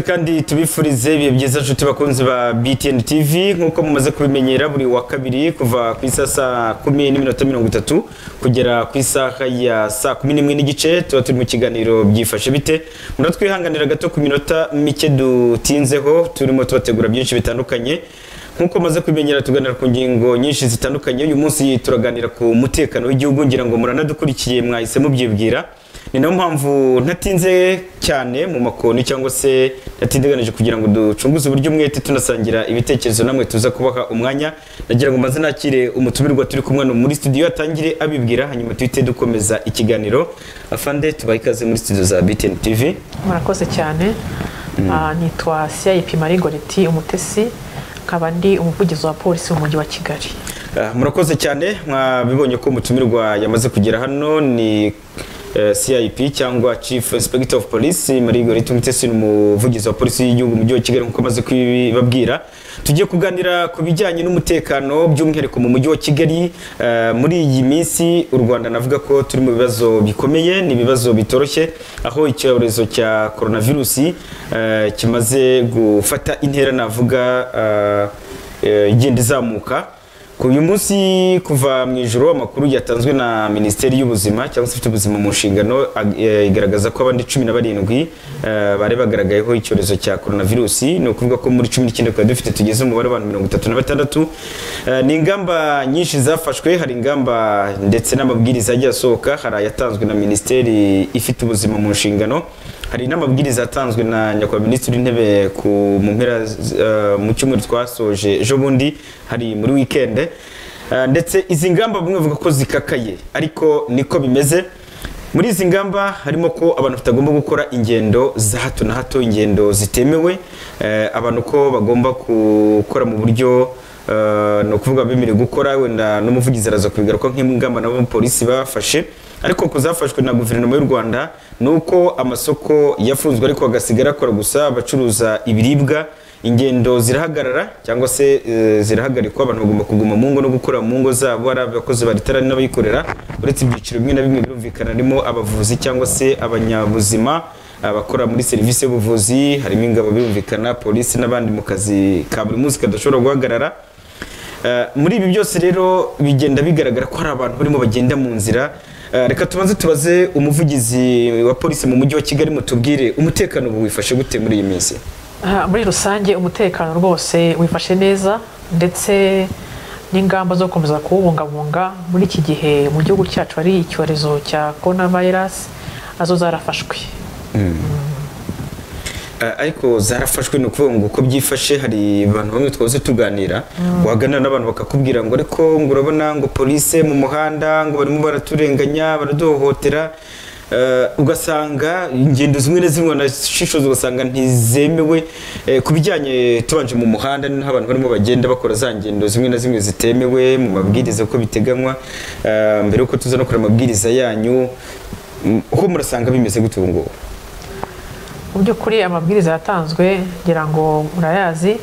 kandi tubifurize ibihe byiza nshuti bakunzi ba BTN TV nk'uko mumaze kubimenyera buri wa kabiri kuva ku isaha saa kumi n'iminota mirongo itatu kugera ku isaha ya saa kumi n'imwe n'igice tuba turi mu kiganiro byifashe bite muratwihanganira gato ku minota mike dutinzeho turimo tubategura byinshi bitandukanye nk'uko maze kubimenyera tuganira ku ngingo nyinshi zitandukanye uyu munsi turaganira ku mutekano w'igihugu ngira ngo muranadukurikiye mwahise mubyibwira ni nayo mpamvu ntatinze cyane mu makoni cyangwa se ntatindiganyije kugira ngo ducunguze uburyo umwete tunasangira ibitekerezo namwe tuza kubaha umwanya nagira ngo maze nakire umutumirwa turi kumwe muri studio atangire abibwira hanyuma duhite dukomeza ikiganiro afande tubahe ikaze muri studio za BTN TV murakoze cyane Ah, nitwa siyayipi marie goreti umutesi nkaba ndi umuvugizi wa polisi w'umujyi wa kigali Ah, murakoze cyane mwabibonye ko umutumirwa yamaze kugera hano ni eh, CIP cyangwa Chief Inspector of Police Marigori Tumutesi ni umuvugizi wa polisi y'igihugu mu mujyi wa Kigali nk'uko amaze kubibabwira tugiye kuganira ku bijyanye n'umutekano by'umwihariko mu mujyi wa Kigali eh, muri iyi minsi u Rwanda navuga ko turi mu bibazo bikomeye ni ibibazo bitoroshye aho icyorezo cya coronavirus eh, kimaze gufata intera navuga eh, eh, igenda izamuka ku uyu munsi kuva mu ijoro amakuru yatanzwe na minisiteri y'ubuzima cyangwa se ifite ubuzima mu nshingano ag- eh, igaragaza ko abandi cumi na barindwi eh, bari bagaragayeho icyorezo cya coronavirusi ni ukuvuga ko muri cumi n'icyenda twari dufite tugeze umubare w'abantu mirongo itatu na batandatu Eh, ni ingamba nyinshi zafashwe hari ingamba ndetse n'amabwiriza agiye asohoka hari ayatanzwe na minisiteri ifite ubuzima mu nshingano hari n'amabwiriza yatanzwe na nyakubahwa minisitiri w'intebe ku mu mpera z- eh, mu cyumweru twasoje ejo bundi hari muri wikende Eh, ndetse izi ngamba bamwe bavuga ko zikakaye ariko niko bimeze muri izi ngamba harimo ko abantu batagomba gukora ingendo za hato na hato ingendo zitemewe Eh, abantu ko bagomba gukora mu buryo eh, ni ukuvuga bemerewe gukora wenda n'umuvugizi araza kubigaruka nk'ingamba n'abapolisi bafashe ariko ku zafashwe na guverinoma y'u rwanda ni uko amasoko yafunzwe ariko agasigara akora gusa abacuruza ibiribwa ingendo zirahagarara cyangwa se eh, zirahagarikwa abantu bagomba kuguma mu ngo no gukora mu ngo zabo ari abakozi ba leta ari n'abayikorera uretse ibyiciro bimwe na bimwe birumvikana harimo abavuzi cyangwa se abanyabuzima abakora muri serivisi y'ubuvuzi harimo ingabo birumvikana polisi n'abandi mu kazi ka buri munsi kadashobora guhagarara Eh, muri ibi byose rero bigenda bigaragara ko hari abantu barimo bagenda mu nzira Eh, reka tubanze tubaze umuvugizi wa polisi mu mujyi wa kigali mutubwire umutekano ubu wifashe gute muri iyi minsi Ah, muri rusange umutekano rwose wifashe neza ndetse n'ingamba zo gukomeza kuwubungabunga muri iki gihe mu gihugu cyacu hari icyorezo cya coronavirus nazo zarafashwe Eh, ariko zarafashwe ni ukuvuga ngo uko byifashe hari abantu bamwe twahoze tuganira waganira n'abantu bakakubwira ngo ariko ngo urabona ngo polisi mu muhanda ngo barimo baraturenganya baraduhohotera Eh, ugasanga ingendo zimwe na zimwe wanashishoza ugasanga ntizemewe Eh, ku bijyanye tubanje mu muhanda ni naho abantu barimo bagenda bakora za ngendo zimwe na zimwe zitemewe mu mabwiriza uko biteganywa Eh, mbere y'uko tuza no kureba amabwiriza yanyu mm, uko murasanga bimeze gute ubu ngubu mu by'ukuri amabwiriza yatanzwe ngira ngo murayazi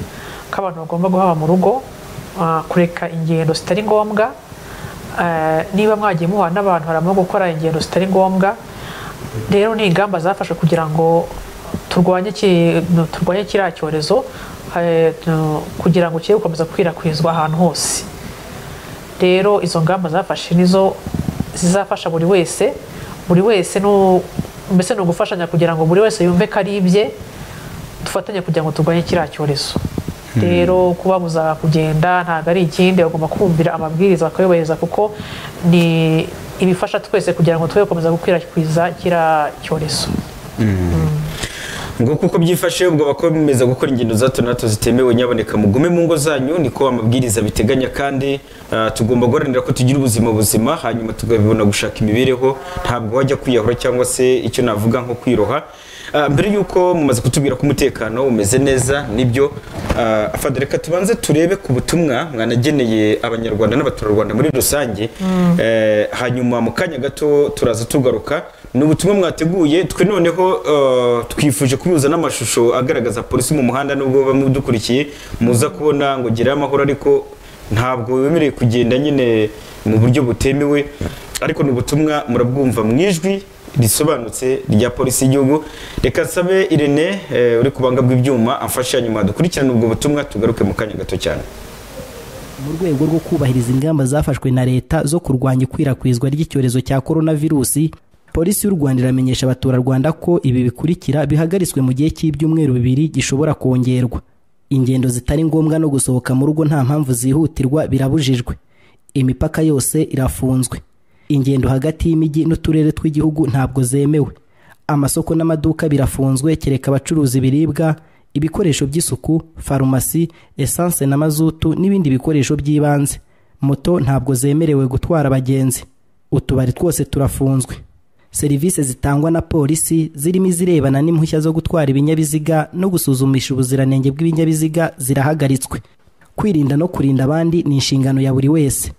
ko abantu bagomba guhaba mu rugo ah, kureka ingendo zitari ngombwa Eh, niba mwagiye muhura n'abantu harimo gukora ingendo zitari ngombwa rero ni ingamba zafashwe kugira ngo turwanye ki- no, turwanye kiriya cyorezo eh, no, kugira ngo kibe gukomeza gukwirakwizwa ahantu hose rero izo ngamba zafashe nizo zizafasha buri wese buri wese no mbese ni ugufashanya kugira ngo buri wese yumve ko ari ibye dufatanye kugira ngo turwanye kiriya cyorezo rero kubabuza kugenda ntabwo ari ikindi bagomba kumvira amabwiriza bakayubahiriza kuko ni ibifasha twese kugira ngo tube gukomeza gukwirakwiza kiriya cyorezo ngo kuko byifashe ubwo bakomeza gukora ingendo za hato na hato zitemewe nyaboneka mugume mu ngo zanyu niko amabwiriza biteganya kandi ah, tugomba guharanira ko tugira ubuzima buzima hanyuma tukabibona gushaka imibereho ntabwo wajya kwiyahura cyangwa se icyo navuga nko kwiroha Ah, mbere y'uko mumaze kutubwira ko umutekano umeze neza nibyo ah, afande reka tubanze turebe ku butumwa mwanageneye abanyarwanda n'abaturarwanda muri rusange Eh, hanyuma mu kanya gato turaza tugaruka ni ubutumwa mwateguye twe noneho eh, twifuje kubuza n'amashusho agaragaza polisi mu muhanda nubwo bamwe dukurikiye muza kubona ngo gerayo amahoro ariko ntabwo wemerewe kugenda nyine mu buryo butemewe ariko ni ubutumwa murabwumva mu ijwi risobanutse rya polisi y'igihugu reka nsabe irene eh, uri ku buhanga bw'ibyuma amfasha nyuma dukurikirane ubwo butumwa tugaruke mu kanya gato cyane mu rwego rwo kubahiriza ingamba zafashwe na leta zo kurwanya ikwirakwizwa ry'icyorezo cya korona virusi polisi y'u rwanda iramenyesha abaturarwanda ko ibi bikurikira bihagaritswe mu gihe cy'ibyumweru bibiri gishobora kongerwa ingendo zitari ngombwa no gusohoka mu rugo nta mpamvu zihutirwa birabujijwe imipaka yose irafunzwe ingendo hagati y'imijyi n'uturere tw'igihugu ntabwo zemewe amasoko n'amaduka birafunzwe kereka abacuruza ibiribwa ibikoresho by'isuku farumasi esanse na mazutu n'ibindi bikoresho by'ibanze moto ntabwo zemerewe gutwara abagenzi utubari twose turafunzwe serivisi zitangwa na polisi zirimo izirebana n'impushya zo gutwara ibinyabiziga no gusuzumisha ubuziranenge bw'ibinyabiziga zirahagaritswe kwirinda no kurinda abandi ni inshingano ya buri wese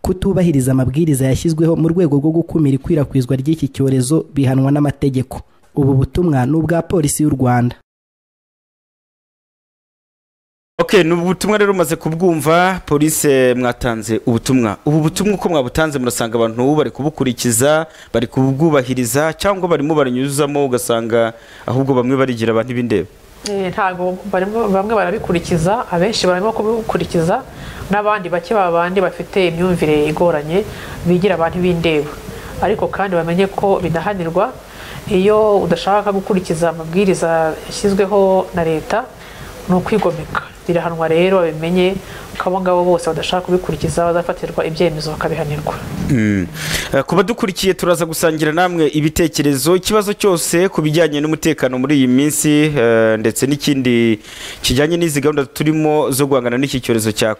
kutubahiriza amabwiriza yashyizweho mu rwego rwo gukumira ikwirakwizwa ry'iki cyorezo bihanwa n'amategeko ubu butumwa ni ubwa polisi y'u rwanda Okay, ni ubutumwa rero umaze kubwumva polisi mwatanze ubutumwa ubu butumwa uko mwabutanze murasanga abantu bari kubukurikiza bari kubwubahiriza cyangwa barimo baranyuzamo ugasanga ahubwo bamwe barigira abantu ibindeba Eh, ntago barimo- bamwe barabikurikiza abenshi barimo kubikurikiza n'abandi bake babandi bafite imyumvire igoranye bigira abantu b'indeba ariko kandi bamenye ko binahanirwa iyo udashaka gukurikiza amabwiriza yashyizweho na leta ni ukwigomeka birahanwa rero babimenye ko abo ngabo bose badashaka kubikurikiza bazafatirwa ibyemezo bakabihanirwa Mm. Eh, ku badukurikiye turaza gusangira namwe ibitekerezo ikibazo cyose ku bijyanye n'umutekano muri iyi minsi eh, ndetse n'ikindi kijyanye n'izi gahunda turimo zo guhangana n'iki cyorezo cya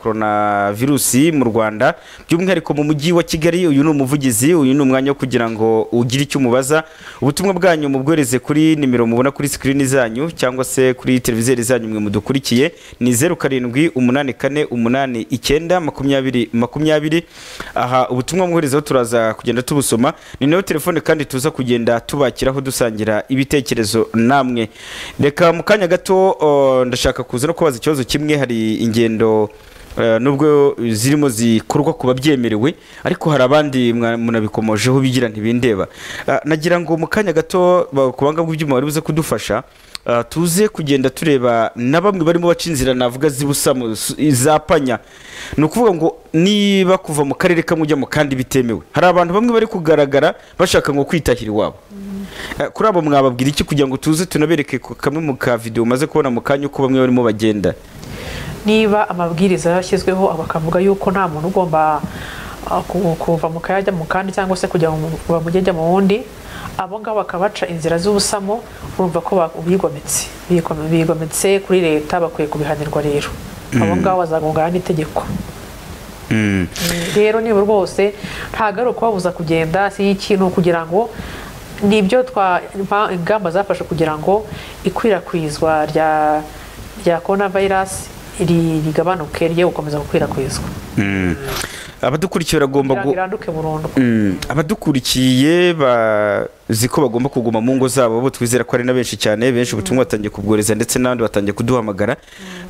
virusi mu rwanda by'umwihariko mu mujyi wa kigali uyu ni umuvugizi uyu ni umwanya wo kugira ngo ugire icyo umubaza ubutumwa bwanyu mubwohereze kuri nimero mubona kuri sikirini zanyu cyangwa se kuri televizeri zanyu mwe mudukurikiye ni zeru karindwi umunani kane umunani icyenda makumyabiri makumyabiri aha ubutumwa mwoherezaho turaza kugenda tubusoma ni nayo telefone kandi tuza kugenda tubakiraho dusangira ibitekerezo namwe reka mu kanya gato o, ndashaka kuza no kubaza ikibazo kimwe hari ingendo eh, nubwo zirimo zikorwa ku babyemerewe ariko hari abandi mwa- munabikomojeho bigira ntibindeba Ah, nagira ngo mu kanya gato ba- ku banga bw'ibyuma bari buze kudufasha ah, tuze kugenda tureba na bamwe barimo baca inzira navuga zibusa mu- su- izapanya ni ukuvuga ngo niba kuva mu karere kamwe ujya mu kandi bitemewe hari abantu bamwe bari kugaragara bashaka ngo kwitahira iwabo Eh, kuri abo mwababwira iki kugira ngo tuze tunabereke ku- kamwe mu ka video umaze kubona mu kanya uko bamwe barimo bagenda niba amabwiriza yashyizweho bakavuga yuko nta muntu ugomba ah, ku- kuva mu kayajya mu kandi cyangwa se kujya mu- kuva mu kajya mu wundi abo ngabo bakabaca inzira z'ubusamo urumva ko ba- bigometse Bigome- bigometse kuri leta bakwiye kubihanirwa rero abo ngabo bazagongana n'itegeko rero niba rwose ntabwo ari ukubabuza kugenda si ikintu kugira ngo ni ibyo twa impa- ingamba zafashe kugira ngo ikwirakwizwa rya rya korona virusi ri- rigabanuke rye gukomeza gukwirakwizwa abadukurikiye baragomba kugira ngo gu- iranduke burundu Mm, abadukurikiye bazi ko bagomba kuguma mu ngo zabo bo twizera ko ari na benshi cyane benshi ubutumwa batangiye kubwohereza ndetse n'abandi batangiye kuduhamagara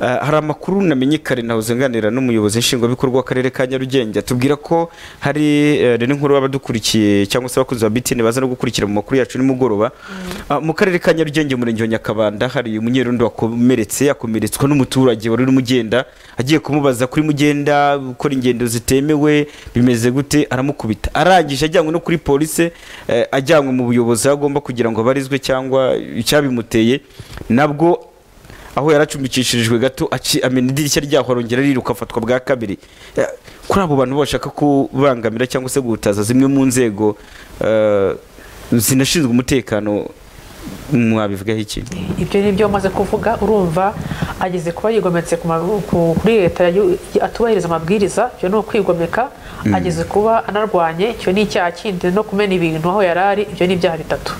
Ah, hari amakuru namenye kare nahoze nganira n'umuyobozi nshingwabikorwa w'akarere ka nyarugenge atubwira ko hari eh, rero inkuru y'abadukurikiye cyangwa se abakunzi ba bitini baza no gukurikira mu makuru yacu nimugoroba Ah, mu karere ka nyarugenge umurenge wa nyakabanda hari umunyerundi wakomeretse akomeretswa n'umuturage wari urimo ugenda agiye kumubaza kuri mugenda gukora ingendo zitemewe bimeze gute aramukubita arangije ajyanywe no kuri polisi eh, ajyanywe mu buyobozi aho agomba kugira ngo abarizwe cyangwa icyabimuteye nabwo aho yaracumbikishirijwe gato aci- amena idirishya ryaho arongera ariruka afatwa bwa kabiri Eh, kuri abo bantu bashaka kubangamira cyangwa se guhutaza zimwe mu nzego eh, zinashinzwe umutekano mwabivugaho iki ibyo ni byo maze kuvuga urumva ageze kuba yigometse ku ma- ku- kuri leta yayu- atubahiriza amabwiriza icyo ni ukwigomeka ageze kuba anarwanye icyo ni icyaha kindi no kumena ibintu aho yari ari ibyo ni ibyaha bitatu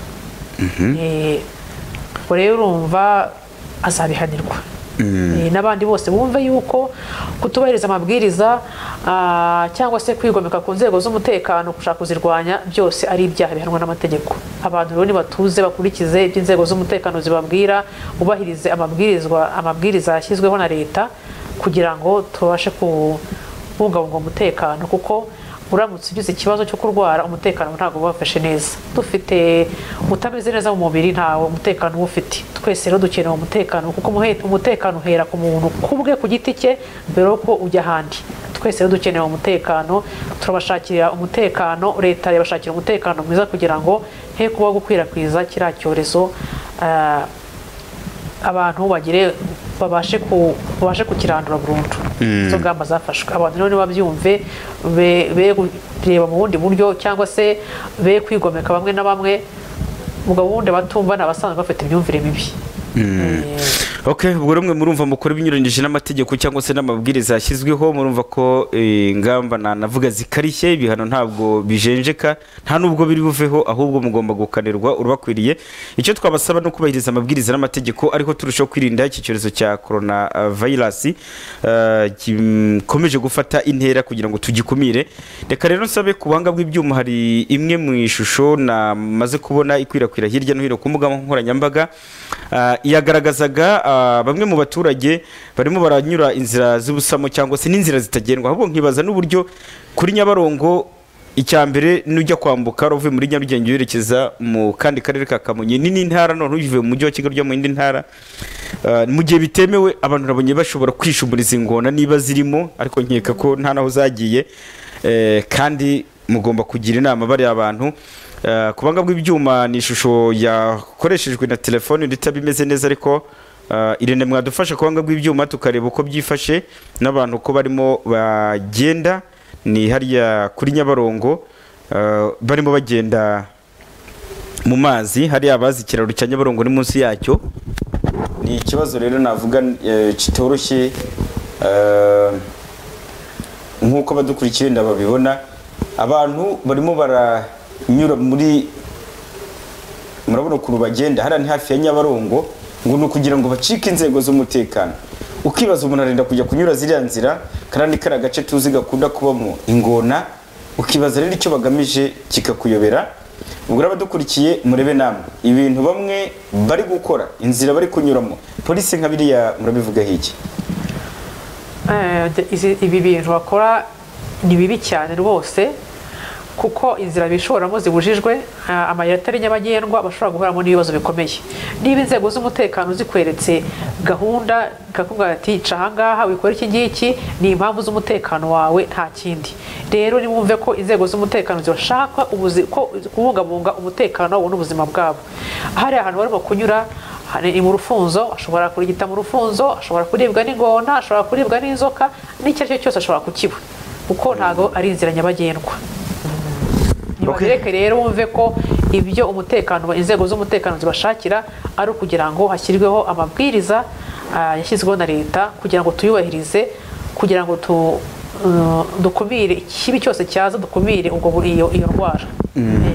Eh, ubwo rero urumva azabihanirwa Eh, n'abandi bose bumve yuko kutubahiriza amabwiriza ah, cyangwa se kwigomeka ku nzego z'umutekano gushaka kuzirwanya byose ari ibyaha bihanwa n'amategeko abantu rero nibatuze bakurikize ibyo inzego z'umutekano zibabwira bubahirize amabwirizwa amabwiriza yashyizweho na leta kugira ngo tubashe kubungabunga umutekano kuko uramutse ugize ikibazo cyo kurwara umutekano ntabwo uba wafashe neza dufite utameze neza mu mubiri ntawe umutekano uba ufite twese rero dukeneye umutekano kuko umuhe- umutekano uhera ku muntu kubwe ku giti cye mbere yuko ujya ahandi twese rero dukeneye umutekano turabashakira umutekano leta yabashakira umutekano mwiza kugira ngo he kuba gukwirakwiza kiriya cyorezo ah, abantu bagire babashe ku babashe kukirandura burundu izo ngamba zafashwe abantu rero nibabyumve be be kureba mu bundi buryo cyangwa se be kwigomeka bamwe na bamwe ubwo bundi abatumva ni abasanzwe bafite imyumvire mibi okay ubwo rumwe murumva mukora ibinyuranyije n'amategeko cyangwa se n'amabwiriza yashyizweho murumva ko eh, ingamba nanavuga zikarishye ibihano ntabwo bijenjeka nta nubwo biri buveho ahubwo mugomba gukanirwa urubakwiriye icyo twabasaba ni ukubahiriza amabwiriza n'amategeko ariho turushaho kwirinda iki cyorezo cya korona vayirasi gikomeje gufata intera kugira ngo tugikumire reka rero nsabe ku buhanga bw'ibyuma hari imwe mu ishusho namaze kubona ikwirakwira hirya no hino ku mbuga nkoranyambaga Ah, yagaragazaga ah, bamwe mu baturage barimo baranyura inzira z'ubusamo cyangwa se n'inzira zitagendwa ahubwo nkibaza n'uburyo kuri nyabarongo icya mbere nujya kwambuka uvuye muri nyarugenge werekeza mu kandi karere ka kamonyi n'indi ntara none uvuye mu mujyi wa kigali ujya mu yindi ntara Ah, mu gihe bitemewe abantu nabonye bashobora kwishumuriza ingona niba zirimo ariko nkeka ko nta naho zagiye Eh, kandi mugomba kugira inama bariya bantu Eh, ku banga bw'ibyuma ni ishusho yakoreshejwe na telefone ndetse bimeze neza ariko eh, irene mwadufasha ku banga bw'ibyuma tukareba uko byifashe n'abantu ko barimo bagenda ni hariya kuri nyabarongo eh, barimo bagenda mu mazi hariya abazi ikiraro cya nyabarongo ni munsi yacyo ni ikibazo rero navuga eh, kitoroshye eh, nk'uko abadukurikiye ndababibona abantu barimo baranyura muri murabona ukuntu bagenda hariya ni hafi ya nyabarongo ngo ni ukugira ngo bacike inzego z'umutekano ukibaza umuntu arenda kujya kunyura ziriya nzira kandi ni kariya gace tuzi gakunda kubamo ingona ukibaza rero icyo bagamije kikakuyobera ubwo rero abadukurikiye murebe namwe ibintu bamwe bari gukora inzira bari kunyuramo polisi nka biriya murabivugaho iki Eh, de- izi- ibi bintu bakora ni bibi cyane rwose kuko inzira bishoramo zibujijwe ah, amayira atari nyabagendwa bashobora guhuramo n'ibibazo bikomeye niba inzego z'umutekano zikweretse gahunda ikakubwira ati ca ahangaha wikora iki ngiki ni impamvu z'umutekano wawe nta kindi rero nimwumve ko inzego z'umutekano zirashaka ubuzi- ko- kubungabunga umutekano wabo n'ubuzima bwabo hariya ahantu barimo kunyura hari ni mu rufunzo ashobora kurigita mu rufunzo ashobora kuribwa n'ingona ashobora kuribwa n'inzoka n'icyo ari cyo cyose ashobora kukiba kuko ntabwo ari inzira nyabagendwa nibagereke rero wumve ko ibyo umutekano inzego z'umutekano zibashakira ari ukugira ngo hashyirweho amabwiriza ah, yashyizweho na leta kugira ngo tuyubahirize kugira ngo tu eh, dukumire ikibi cyose cyaza dukumire ubwo bu- iyo iyo ndwara Eh,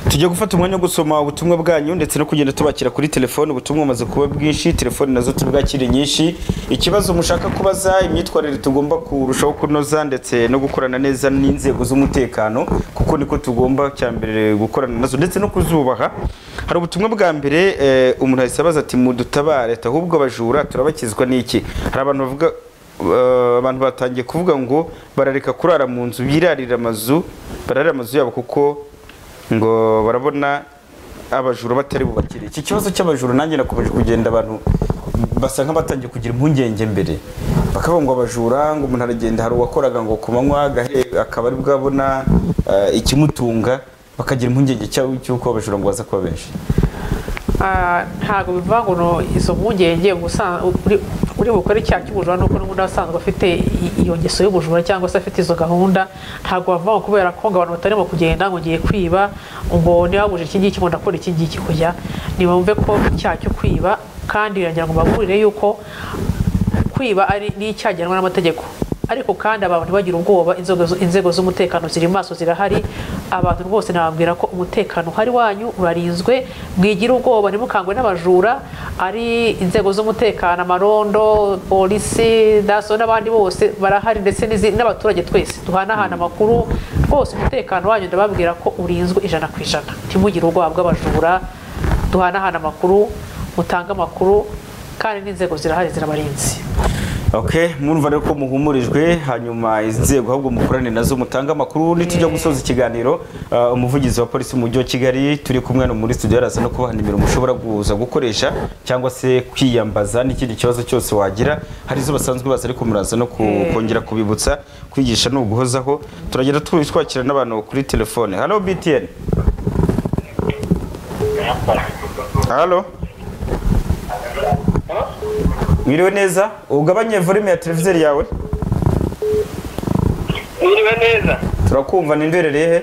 tujya gufata umwanya wo gusoma ubutumwa bwanyu ndetse no kugenda tubakira kuri telefone ubutumwa bumaze kuba bwinshi telefone nazo tubwakire nyinshi ikibazo mushaka kubaza imyitwarire tugomba kurushaho kunoza ndetse no gukorana neza n'inzego z'umutekano kuko niko tugomba cya mbere gukorana nazo ndetse no kuzubaha hari ubutumwa bwa mbere eh, umuntu ahise abaza ati mudutabare ati ahubwo abajura turabakizwa n'iki hari abantu bavuga Uh, abantu batangiye kuvuga ngo barareka kurara mu nzu birarira amazu bararira amazu yabo kuko ngo barabona abajura batari bubakire iki kibazo cy'abajura nanjye nakomeje kugenda abantu basa nk'abatangiye kugira impungenge mbere bakavuga ngo abajura ngo umuntu aragenda hari uwakoraga ngo ku manywa gahe- akaba ari bwabona uh, ikimutunga bakagira impungenge cy'aho- cy'uko abajura ngo baza kuba benshi Ah, ntabwo bivuga ngo no izo mpungenge ubusa- uri uri bukore icyaha cy'ubujura nuko n'ubundi asanzwe afite i- iyo ngeso y'ubujura cyangwa se afite izo gahunda ntabwo bavuga ngo kubera ko ngo abantu batarimo kugenda ngo ngiye kwiba ngo niba buje iki ngiki ngo ndakora iki ngiki kujya nibumve ko icyaha cyo kwiba kandi biragira ngo baburire yuko kwiba ari n'icyagenwa n'amategeko ariko kandi abantu ntibagire ubwoba inzego zu- inzego z'umutekano ziri maso zirahari abantu rwose nababwira ko umutekano uhari wanyu urarinzwe mwigira ubwoba ntimukangwe n'abajura ari inzego z'umutekano amarondo polisi daso n'abandi bose barahari ndetse n'izi- n'abaturage twese duhanahana amakuru rwose umutekano wanyu ndababwira ko urinzwe ijana ku ijana ntimugire ubwoba bw'abajura duhanahana amakuru mutange amakuru kandi n'inzego zirahari zirabarinzi ok murumva rero ko muhumurijwe hanyuma inzego ahubwo mukorane nazo mutange amakuru nitujya gusoza ikiganiro uh, umuvugizi wa polisi mu mujyi wa kigali turi kumwe no muri studio yarasa no kubaha nimero mushobora kuza gukoresha cyangwa se kwiyambaza n'ikindi kibazo cyose wagira hari izo basanzwe baza ariko muraza no ku- Eh. kongera kubibutsa kwigisha ni uguhozaho turagenda twakira n'abantu kuri telefone halo btn halo mwiriwe neza ugabanye volume ya televizeri yawe Mwiriwe neza. turakumva ni ndwerereye he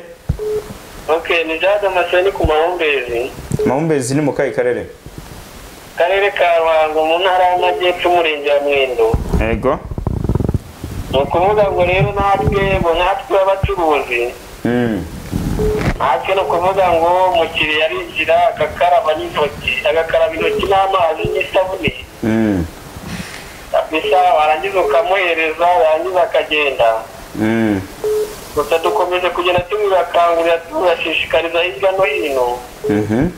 Okay, ni Jade Amaseni ku mahumbezi. mahumbezi ni mu kahe karere Karere ka Ruhango mu ntara y'Amajyepfo umurenge wa Mwendo. yego Ni ukuvuga ngo rero natwe ngo natwe abacuruzi Mm. natwe ni ukuvuga ngo umukiriya arinjira agakaraba n'intoki agakaraba intoki n'amazi n'isabune Mm. kabisa warangiza ukamuhereza yarangiza akagenda Mm. gusa dukomeje kugenda tumubakangurira tubashishikariza hirya no hino Mhm.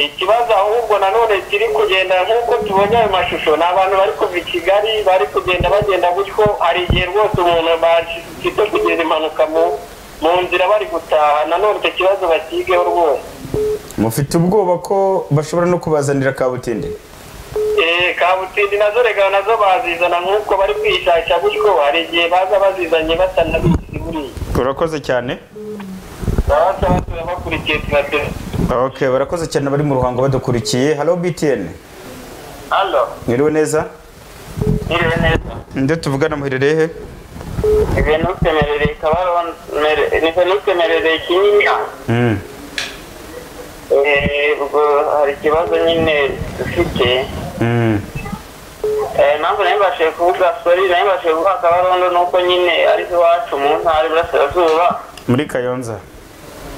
ikibazo ahubwo nanone kiri kugenda nk'uko tubonye ayo mashusho ni abantu bari kuva i kigali bari kugenda bagenda gutyo hari igihe rwose umuntu bafite kugeza impanuka mu mu nzira bari gutaha nanone icyo kibazo bakigeho rwose mufite ubwoba ko bashobora no kubazanira kabutinde Eh, kabutindi nazo rega nazo bazizana nk'uko bari kwishakisha gutyo hari igihe baza bazizanye batanabizi buriya urakoze cyane baba basaba turabakurikiye tubateze ok barakoze cyane bari mu ruhango badukurikiye halo btn halo mwiriwe neza niriwe neza nde tuvugana muherereye he venuse merereye kabaron ni venuse merereye kinyinya Mm. Eh, ubwo hari ikibazo nyine dufite Mm. Eh, impamvu nayo mbashije kuvuga sori nayo mbashije kuvuga kabarondo ni uko nyine ari iwacu mu ntara iburasirazuba muri kayonza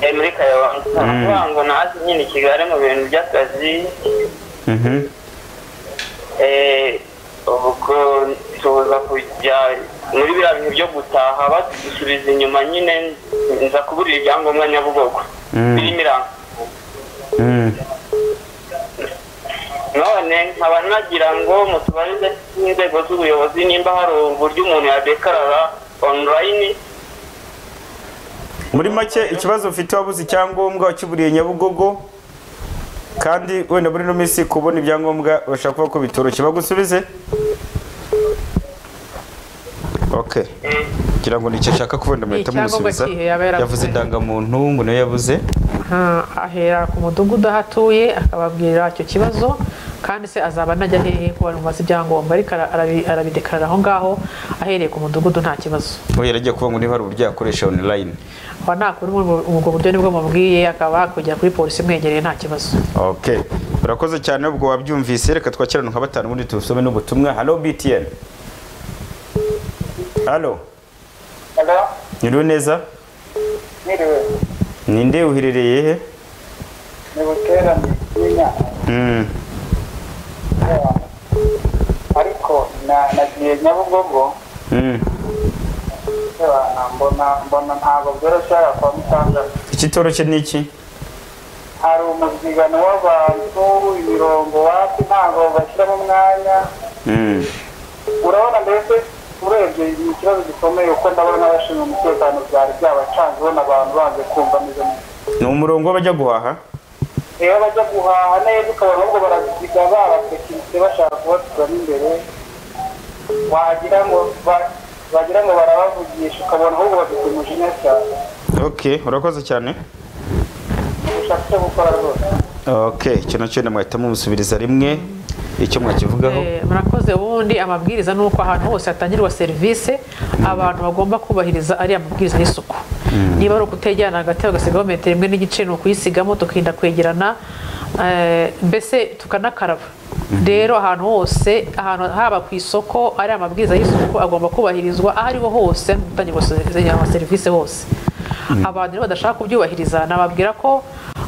eh, muri kayonza Mm. kuvuga ngo nazi nyine i kigali mu bintu by'akazi Mhm. eh, ubwo tuza kujya muri biriya bintu byo gutaha badusubiza inyuma nyine nza kuburira ibyangombwa nyabugogo Mm. birimo iranga Mm. none nkaba nagira ngo mutubarize n'inzego z'ubuyobozi nimba hari uburyo umuntu yadekarara online muri make ikibazo ufite wabuze icyangombwa wakiburiye nyabugogo kandi wenda muri ino minsi kubona ibyangombwa bashaka kuvuga ko bitoroshye bagusubize ok eh, kugira ngo nicyo ashaka kubona muhita Ni icyangombwa mumusubiza kihe yaba yaravuze? yavuze indangamuntu ngo nayo yabuze Ah, ahera ku mudugudu aho atuye akababwira icyo kibazo kandi se azaba anajya hehe ko bamubaza ibyangombwa ariko ara- arabi- arabidekarara aho ngaho ahereye ku mudugudu nta kibazo we yaragiye kuvuga ngo niba hari uburyo yakoresha online aba nakora ubwo ubwo buryo nibwo mubwiye akaba kujya kuri polisi imwegereye nta kibazo ok urakoze cyane ubwo wabyumvise reka twakirane nka batanu ubundi tubusome n'ubutumwa halo btn halo hello nyiriwe neza niriwe ninde uherereye he ni buterane n'inyana Mm. ariko na- nagiye nyabugogo Mm. ndabana mbona mbona ntabwo byoroshye hariya kwa mutandatu ikitoroshye ni iki hari umubyigano w'abantu imirongo wapi ntabwo bashyiramo umwanya Mm. urabona mbese urebye ni ikibazo gikomeye kuko ndabona n'abashinzwe umutekano byari byabacanze ubona abantu banze kumva ameze neza ni umurongo bajya guhaha rero bajya guhaha neza ukabona ahubwo baraziga babatekiritse bashaka kubaturamo imbere wagira ngo ba- wagira ngo barabavugisha ukabona ahubwo bafite umujinya cyane ok urakoze cyane gushaka icyo gukora rwose ok icyo nacyo wenda mwahita mumusubiriza rimwe icyo mwakivugaho Eh, murakoze ubundi amabwiriza ni uko ahantu hose hatangirwa serivisi abantu bagomba kubahiriza ari amabwiriza y'isuku niba ari ukutegerana hagati bagasigaho metero imwe n'igice ni ukuyisigamo tukirinda kwegerana eh, mbese tukanakaraba rero ahantu hose ahantu haba ku isoko ari amabwiriza y'isuku agomba kubahirizwa aho ariho hose no gutangirwa se- ama serivisi hose abantu rero badashaka kubyubahiriza nababwira ko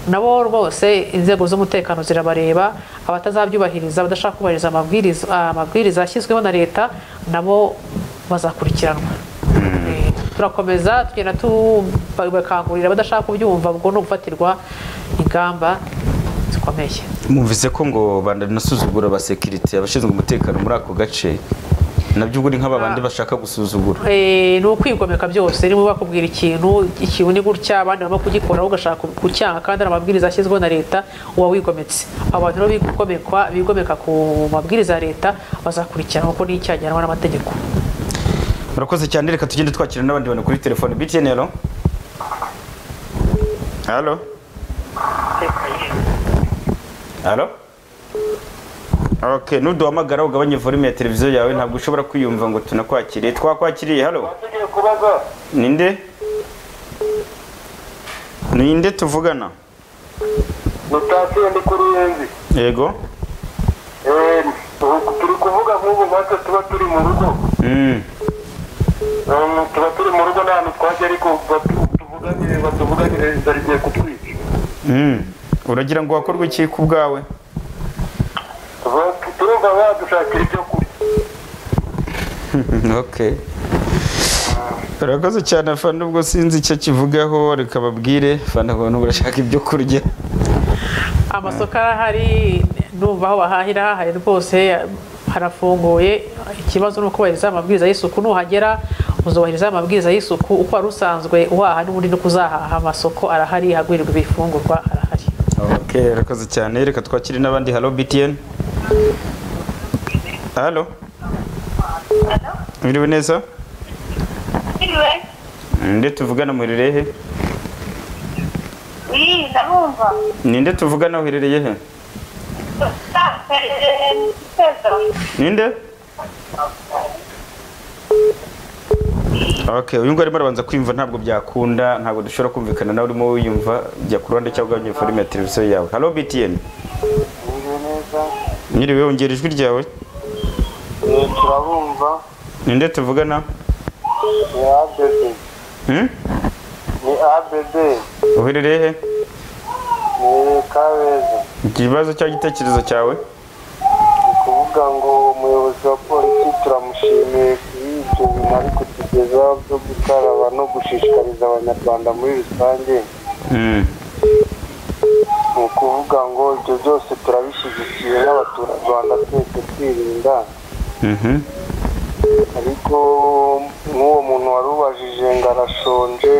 nabo rwose inzego z'umutekano zirabareba abatazabyubahiriza badashaka kubahiriza amabwiriza amabwiriza yashyizweho na leta nabo bazakurikiranwa Eh, turakomeza tugenda tubakangurira abadashaka kubyumva ubwo no gufatirwa ingamba zikomeye mwumvise ko ngo bandanasuzugura abasekirite abashinzwe umutekano muri ako gace nabyo ubu ni nk'abandi bashaka gusuzugura Eh, ni ukwigomeka byose niba bakubwira ikintu ikintu ni gutya abandi barimo kugikora wowe ugashaka kucyanga kandi hari amabwiriza ashyizweho na leta uba wigometse abantu rero bigomekwa bigomeka ku mabwiriza ya leta bazakurikiranwa kuko ni icyaha gihanwa n'amategeko murakoze cyane reka tugende twakira n'abandi bantu kuri telefone btn alo alo alo ok nuduhamagara ugabanye volume ya televiziyo yawe ntabwo ushobora kwiyumva ngo tunakwakire twakwakiriye halo tugiye kubaza ninde ninde tuvugana mutasiyo ndi kuri yenzi yego Eh, ubu turi kuvuga nk'ubu natwe tuba turi mu rugo Mm. Eh, tuba turi mu rugo nta hantu twajya ariko batu- tuvuganire batuvuganire barigiye kutwica Mm. uragira ngo wakorwe iki ku bwawe Ba- turumva badushakira ibyo kurya okay urakoze cyane fana ubwo sinzi icyo kivugaho reka babwire fana abantu barashaka ibyo kurya amasoko arahari numva aho bahahira hahari rwose harafunguye ikibazo ni ukubahiriza amabwiriza y'isuku nuhagera uzubahiriza amabwiriza y'isuku uko wari usanzwe uhaha n'ubundi no kuzahaha amasoko arahari hagurirwa ibifungurwa arahari okay urakoze cyane reka twakire n'abandi halo btn halo biriwe neza Iwe, ninde tuvugana muhererehe wiza numva ninde tuvugana uherereye he pezo ninde okay uyu nguyu arimo arabanza kwiyumva ntabwo byakunda ntabwo dushobora kumvikana nawe urimo wiyumva jya ku ruhande cyangwa ugabanya forume ya televiziyo yawe halo btn nyiriwe wongera ijwi ryawe Eh, turabumva ninde tuvugana ni abebe Hmm? ni abebe uherereye he ni kabeza ikibazo cyangwa igitekerezo cyawe ni ukuvuga ngo umuyobozi wa polisi turamushimiye kuri ibyo bintu ari kutugezaho byo gukaraba no gushishikariza abanyarwanda muri rusange Hmm. ni ukuvuga ngo ibyo byose turabishyigikiye n'abaturarwanda twese twirinda Mhm. ariko nk'uwo muntu wari ubajije ngo arashonje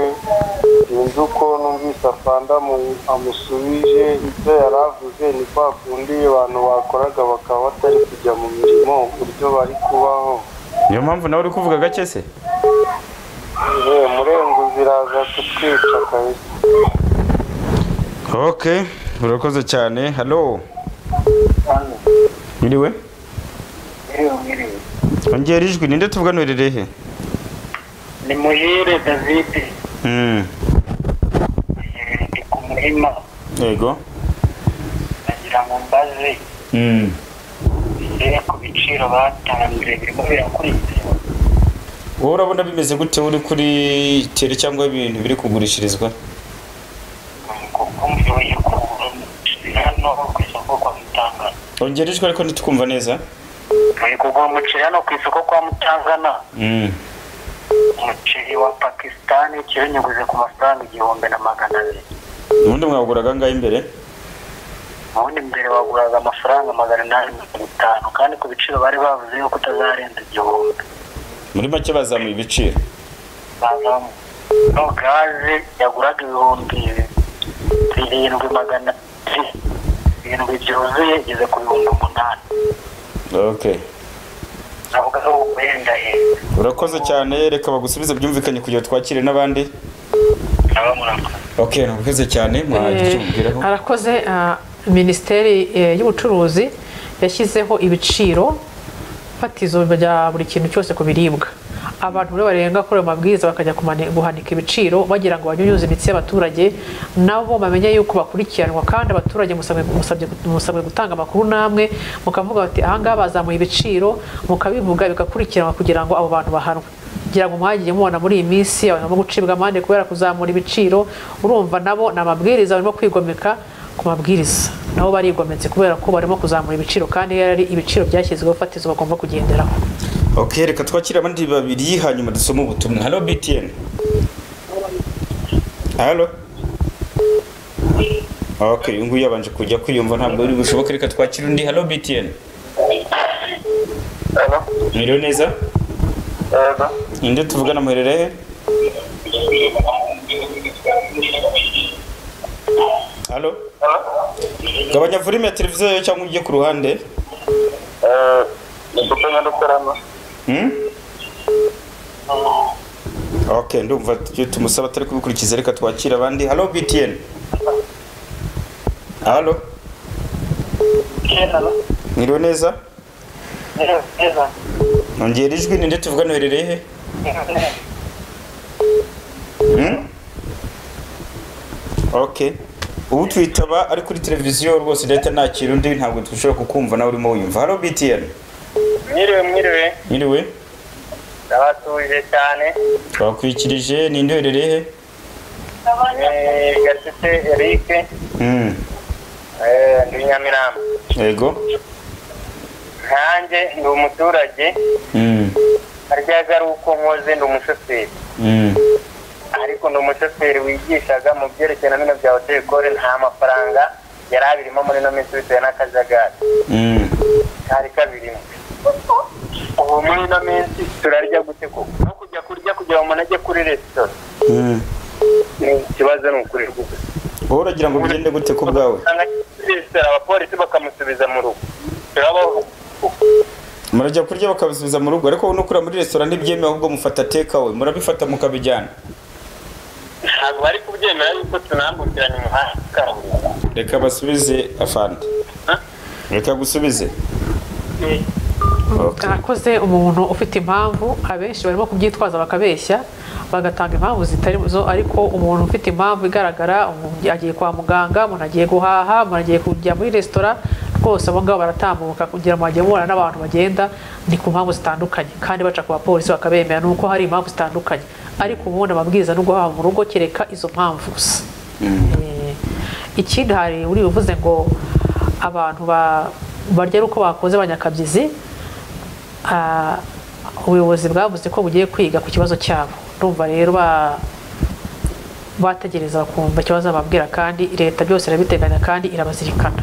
sinzi uko numvise afanda amu- amusubije ibyo yari avuze ni kwa kundi abantu bakoraga bakaba batari kujya mu mirimo uburyo bari kubaho niyo mpamvu nawe uri kuvuga gake se Eh, murenguzi iraza kutwica kabisa okay urakoze cyane halo nyiriwe ongera ijwi ninde tuvugana uherereye he ni muhire david Hmm. ndi ku muhima yego nagira ngo mbaze Mm. mbere ku biciro batanze birimo birakurikira wowe urabona bimeze gute uri kuri tere cyangwa ibintu biri kugurishirizwa kuko mvuye ku hano ku isoko kwa mutangana ongera ijwi ariko ntitukumva neza bari kugura umuceri hano ku isoko kwa mutangana Mm. umuceri wa pakisitani kiro nyiguze ku mafaranga igihumbi na magana abiri ubundi mwawuguraga ngaho imbere ubundi mbere waguraga amafaranga magana inani mirongo itanu kandi ku biciro bari bavuze yuko utazarenza igihumbi muri make bazamuye ibiciro bazamo no gaze yaguraga ibihumbi birindwi magana birindwi byuzuye igeze ku bihumbi umunani okay navuga ko wenda heza urakoze cyane reka bagusubize byumvikanye kugira ngo twakire n'abandi naba murakoze okay urakoze cyane mwagira icyo mubwiraho Eh, arakoze ah, minisiteri eh, y'ubucuruzi yashyizeho ibiciro fatizo bya buri kintu cyose ku biribwa abantu rero barenga kuri ayo mabwiriza bakajya kumani- guhanika ibiciro bagira ngo banyunyuze imitsi y'abaturage nabo bamenye yuko bakurikiranwa kandi abaturage musabwe- musabye musabwe gutanga amakuru namwe mukavuga bati ahangaha bazamuye ibiciro mukabivuga bigakurikiranwa kugira ngo abo bantu bahanwe ngira ngo mwagiye mubona muri iyi minsi abantu barimo gucibwa amande kubera kuzamura ibiciro urumva nabo ni amabwiriza barimo kwigomeka ku mabwiriza nabo barigometse kubera ko barimo kuzamura ibiciro kandi iyo ari ibiciro byashyizweho fatizo bagomba kugenderaho okay reka twakire abandi babiri hanyuma dusome ubutumwa halo btn halo okay uyu nguyu yabanje kujya kwiyumva ntabwo biri bushoboke reka twakire undi halo btn mwiriwe neza ninde tuvugana muherere he halo gabanya volume ya televiziyo yawe cyangwa ujye ku ruhande ndikupenya dukoramo Hmm? okay ndumva ibyo tumusaba atari kubikurikiza reka twakire abandi halo btn halo kera mwiriwe neza neza nongera ijwi ninde tuvugana uherereye he Hmm? okay ubu twitaba ari kuri televiziyo rwose leta nta kintu undi ntabwo dushobora kukumva nawe urimo wiyumva halo btn mwiriwe mwiriwe mwiriwe ndabatuje cyane twakwikirije ninde uherereye he Eh, gatete erike Hmm. ndi nyamirambo yego nkanjye ndi umuturage Hmm. haryaga ari uko nkoze ndi umushoferi Hmm. ariko ni umushoferi wigishaga mu byerekeye na bino bya hoteli kore nta mafaranga yari abirimo muri ino minsi bitewe n'akajagari Hmm. kari kabirimo ubu muri ino minsi turarya gute koko no kujya kurya kugira ngo umuntu ajye kuri resitora Hmm. ni ikibazo ni ukuri rwose wowe uragira ngo bigende gute ku bwawe usanga ajya kuri resitora abapolisi bakamusubiza mu rugo turaba murajya kurya bakabisubiza mu rugo ariko wowe nukura muri resitora ntibyemewe ahubwo mufata tekawe murabifata mukabijyana ntabwo bari kubyemera yuko tunambukiranya umuhanda wa kaburimbo reka basubize afande reka gusubize Okay. Nakoze umuntu ufite impamvu abenshi barimo kubyitwaza bakabeshya bagatanga impamvu zitari zo ariko umuntu ufite impamvu igaragara umuntu agiye kwa muganga umuntu agiye guhaha umuntu agiye kujya muri resitora rwose abo ngabo baratambuka kugira ngo bajye bahura n'abantu bagenda ni ku mpamvu zitandukanye kandi baca ku bapolisi bakabemera nuko hari impamvu zitandukanye ariko ubundi amabwiriza no guhaha mu rugo kereka izo mpamvu gusa Eh, ikindi hari uri buvuze ngo abantu ba- barya ari uko bakoze abanyakabyizi Ah, ubuyobozi bwavuze ko bugiye kwiga ku kibazo cyabo ndumva rero ba- bategereza bakumva ikibazo bababwira kandi leta byose irabiteganya kandi irabazirikana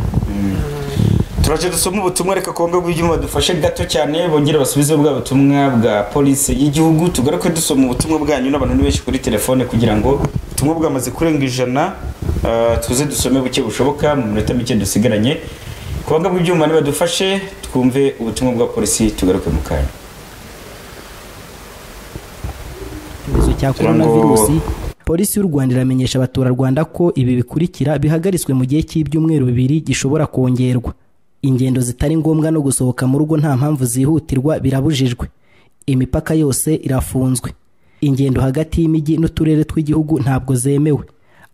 turaje dusoma ubutumwa reka kongo bw'ibyuma dufashe gato cyane bongere basubize bwa butumwa bwa polisi y'igihugu tugaruke dusoma ubutumwa bwanyu n'abantu ni benshi kuri telefone kugira ngo ubutumwa bwamaze kurenga ijana ah, tuze dusome buke bushoboka mu minota mike dusigaranye kongo bw'ibyuma nibadufashe twumve ubutumwa bwa polisi tugaruke mu kanya icyorezo cya coronavirusi polisi y'u rwanda iramenyesha abaturarwanda ko ibi bikurikira bihagaritswe mu gihe cy'ibyumweru bibiri gishobora kongerwa ingendo zitari ngombwa no gusohoka mu rugo nta mpamvu zihutirwa birabujijwe imipaka yose irafunzwe ingendo hagati y'imijyi n'uturere tw'igihugu ntabwo zemewe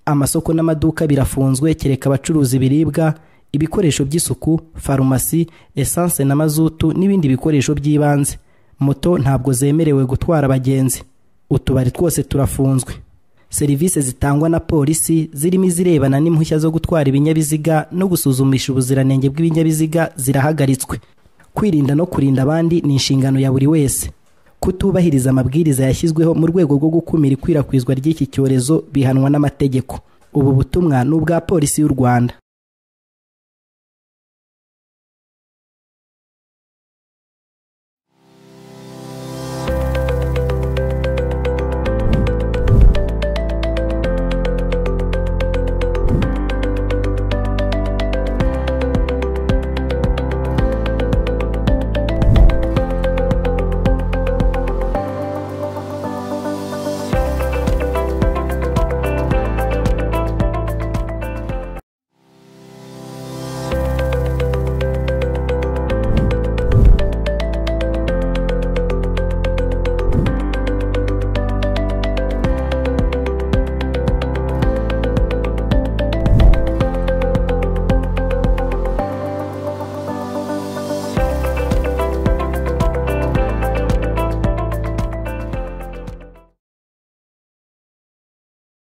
amasoko n'amaduka birafunzwe kereka abacuruza ibiribwa ibikoresho by'isuku farumasi esanse na mazutu n'ibindi bikoresho by'ibanze moto ntabwo zemerewe gutwara abagenzi utubari twose turafunzwe serivisi zitangwa na polisi zirimo izirebana n'impushya zo gutwara ibinyabiziga no gusuzumisha ubuziranenge bw'ibinyabiziga zirahagaritswe kwirinda no kurinda abandi ni inshingano ya buri wese kutubahiriza amabwiriza yashyizweho mu rwego rwo gukumira ikwirakwizwa ry'iki cyorezo bihanwa n'amategeko ubu butumwa ni ubwa polisi y'u rwanda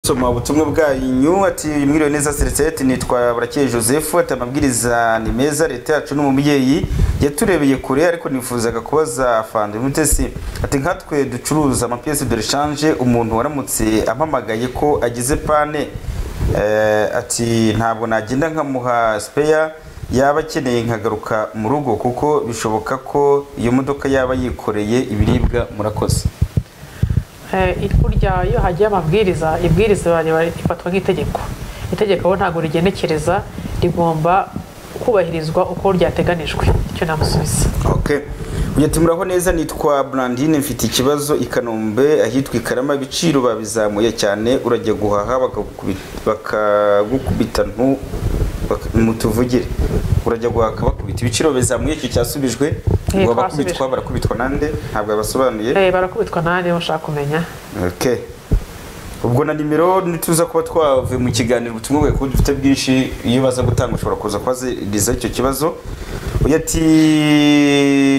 soma ubutumwa bwanyu ati mwiriwe neza seritireti nitwa burakeye joseph ati amabwiriza ni meza leta yacu ni umubyeyi yaturebeye kure ariko nifuzaga kubaza fanda mutesi ati nkatwe ducuruza amapiyesi de reshanje umuntu waramutse ampamagaye ko agize pane eh, ati ntabwo nagenda nkamuha sipeya yaba akeneye nkagaruka mu rugo kuko bishoboka ko iyo modoka yaba yikoreye ibiribwa murakoze Eh, burya iyo hagiye amabwiriza ibwiriza riba- rifatwa nk'itegeko itegeko bo ntabwo rigenekereza rigomba kubahirizwa uko ryateganijwe icyo namusubiza Okay. Uyu ati muraho neza nitwa Brandine mfite ikibazo i Kanombe ahitwa i Karama ibiciro babizamuye cyane urajya guhaha bakagukubita bakagukubita ntu baka- mutuvugire urajya guhaha bakubita ibiciro bizamuye icyo cyasubijwe Eh, ngo twasubijwe. abakubitwa barakubitwa nande ntabwo yabasobanuye Eh, barakubitwa nani ushaka kumenya okay ubwo na nimero nituza kuba twavuye mu kiganiro ubutumwa bwawe kuko dufite bwinshi iyo baza gutanga ushobora kuza kubaziriza icyo kibazo uyu ati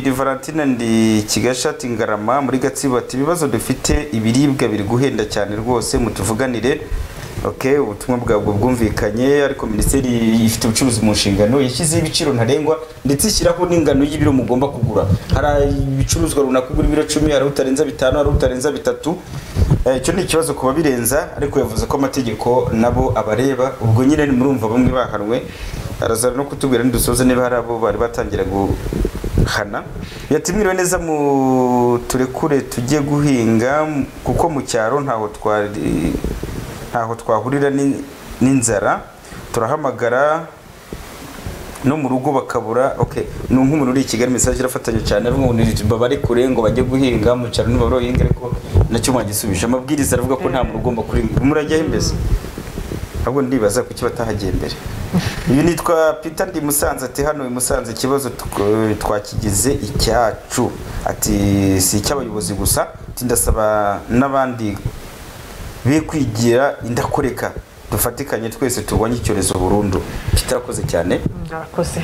ni valentine ndi kigashati ngarama muri gatsibo ati ibibazo dufite ibiribwa biri guhenda cyane rwose mutuvuganire okay, ubutumwa bwabwo bwumvikanye ariko minisiteri ifite ubucuruzi mu nshingano yashyizeho ibiciro ntarengwa ndetse ishyiraho n'ingano y'ibiro mugomba kugura hari ibicuruzwa runaka ugura ibiro cumi hari utarenza bitanu hari utarenza bitatu Eh, icyo ni ikibazo ku babirenza ariko yavuze ko amategeko nabo abareba ubwo nyine murumva bamwe bahanwe araza no kutubwira ntidusoze niba hari abo bari batangira guhana yatumwiriwe neza mu turekure tujye guhinga m- kuko mu cyaro ntaho twari ntaho twahurira ni- n'inzara turahamagara no mu rugo bakabura okay ni nk'umuntu uri i Kigali message irafatanya cyane avuga ngo nirituba bari kure ngo bajye guhinga mu cyaro niba barohinga ariko nacyo mwagisubije amabwiriza aravuga ko nta muntu ugomba kuringa murajya imbere ahubwo ndibaza kuki batahagiye mbere uyu nitwa Peter ndi Musanze ati hano i Musanze ikibazo tw- twakigize icyacu ati si icy'abayobozi gusa ati ndasaba n'abandi be kwigira indakoreka dufatikanye twese turwanye icyorezo burundu kitarakoze cyane Mm, arakoze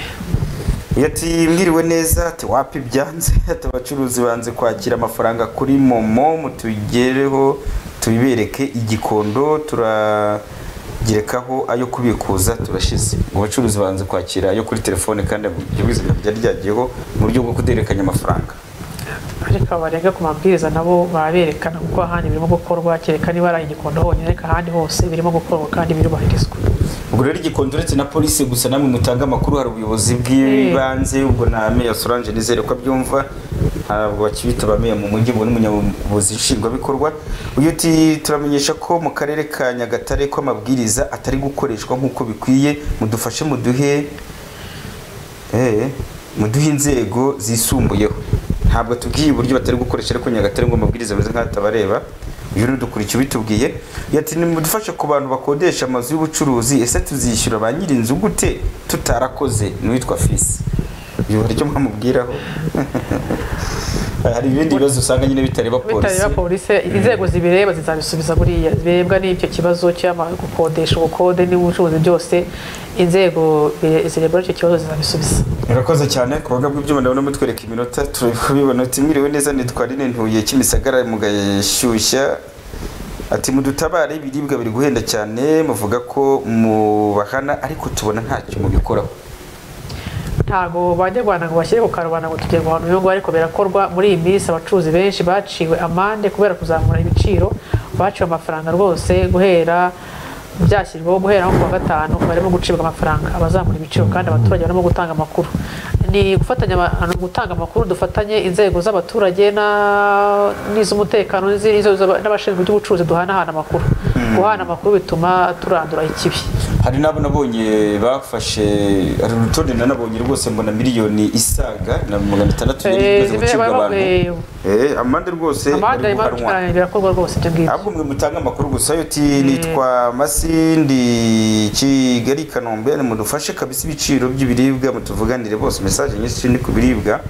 yati mwiriwe neza ati wapi byanze ati abacuruzi banze kwakira amafaranga kuri momo mutugereho tubibereke igikondo turagirekaho ayo kubikuza turashize ngo abacuruzi banze kwakira ayo kuri telefone kandi ibyo bizima byari ryagiyeho mu buryo bwo kuderekanya amafaranga ariko abarega ku mabwiriza nabo baberekana kuko ahandi birimo gukorwa kereka niba ari igikondo honyine ariko ahandi hose birimo gukorwa kandi birubahirizwa ubwo rero igikondo uretse na polisi gusa namwe mutanga amakuru hari ubuyobozi bw'ibanze ubwo na meya solange nizere ko abyumva ntabwo bakibita ba meya mu mujyi ubwo n'umunyabuzi nshingwabikorwa uyu uti turamenyesha ko mu karere ka nyagatare ko amabwiriza atari gukoreshwa nk'uko bikwiye mudufashe muduhe Eh, muduhe inzego zisumbuyeho ntabwo tubwiye uburyo batari gukoresha ariko nyagatare ngo amabwiriza ameze nk'atabareba uyu ni udukurikiye ubitubwiye yati nimudufashe ku bantu bakodesha amazu y'ubucuruzi ese tuzishyura ba nyir'inzu gute tutarakoze n'uwitwa fisi uyu hari icyo mwamubwiraho hari ibindi bibazo usanga nyine bitareba polisi bitareba polisi inzego zibireba zizabisubiza buriya zirebwa n'icyo kibazo cy'ama- gukodesha ubukode n'ubucuruzi byose inzego bi- zirebwa n'icyo kibazo zizabisubiza murakoze cyane ku buga bw'ibyuma ndabona mutwereka iminota turabibona ati mwiriwe neza nitwa rine ntuye kimisagara mugashyushya ati mudutabare ibiribwa biri guhenda cyane muvuga ko mubahana ariko tubona ntacyo mubikoraho ntabwo bajya rwanda ngo bashyire ku karubanda ngo tugere guhana uyu nguyu ariko birakorwa muri iyi minsi abacuruzi benshi baciwe amande kubera kuzamura ibiciro baciwe amafaranga rwose guhera byashyirwaho guhera nko ku wa gatanu barimo gucibwa amafaranga abazamura ibiciro kandi abaturage barimo gutanga amakuru ni gufatanya aba- ni gutanga amakuru dufatanye inzego z'abaturage na- n'iz'umutekano n'izi- n'izo- n'abashinzwe iby'ubucuruzi duhanahana amakuru guhana amakuru bituma turandura ikibi hari n'abo nabonye bafashe hari urutonde nanabonye rwose mbona miliyoni isaga na magana atandatu yari Eh, imaze gucibwa baba- abantu eh, Eh, amande rwose amande bari barimo guhanwa birakorwa rwose ibyo ngibyo ahubwo mwe mutanga amakuru gusa yo ti nitwa masindi kigali kanombe mudufashe kabisa ibiciro by'ibiribwa mutuvuganire bose mesaje nyinshi ni ku biribwa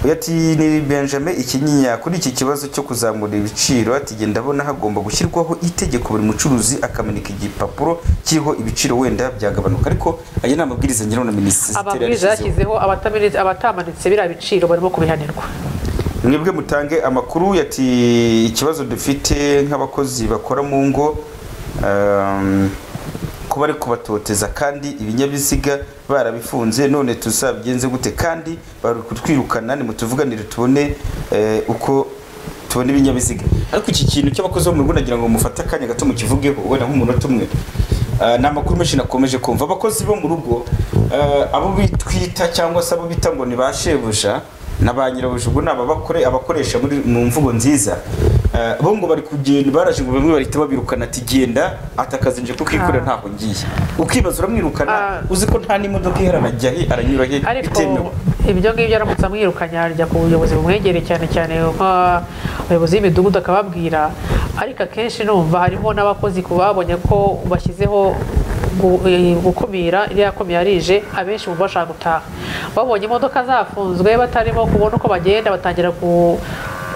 uyu ati ni benjamin ikinyinya kuri iki kibazo cyo kuzamura ibiciro ati "Jye ndabona hagomba gushyirwaho itegeko buri mucuruzi akamanika igipapuro kiriho ibiciro wenda byagabanuka ariko aya ni amabwiriza ngira na minisiteri amabwiriza yashyizeho yashyizeho abatamanitse- abatamanitse biriya biciro barimo kubihanirwa mwebwe mutange amakuru yati ikibazo dufite nk'abakozi bakora mu ngo um, ko bari kubatoteza kandi ibinyabiziga barabifunze none tuzabigenze gute kandi bari kutwirukana nimutuvuganire tubone eh, uko tubona ibinyabiziga ariko iki kintu cy'abakozi bo mu rugo nagira ngo mufate akanya gato mukivugeho wenda nk'umunota umwe Eh, ni amakuru menshi nakomeje kumva abakozi bo mu rugo eh, abo bitwita cyangwa se abo bita ngo ni ba shebuja na ba nyirabuja ubwo ni ababakore abakoresha muri- mu mvugo nziza Eh, bo ngo bari kugenda baraje ngo bamwe bahita babirukana ati genda ati akazi nje kukikorera ntaho ngiye ukibaza uramwirukana Ah. uzi ko nta n'imodoka iherana ajya he aranyura he ariko bitemewe ibyo ngibyo aramutse amwirukanye ajya ku buyobozi bumwegereye cyane cyane nk'abayobozi b'imidugudu akababwira ariko akenshi numva harimo n'abakozi ku babonye ko bashyizeho gu- eh, gukumira iriya kumira rije abenshi mu bashaka gutaha babonye imodoka zafunzwe batarimo kubona uko bagenda batangira ku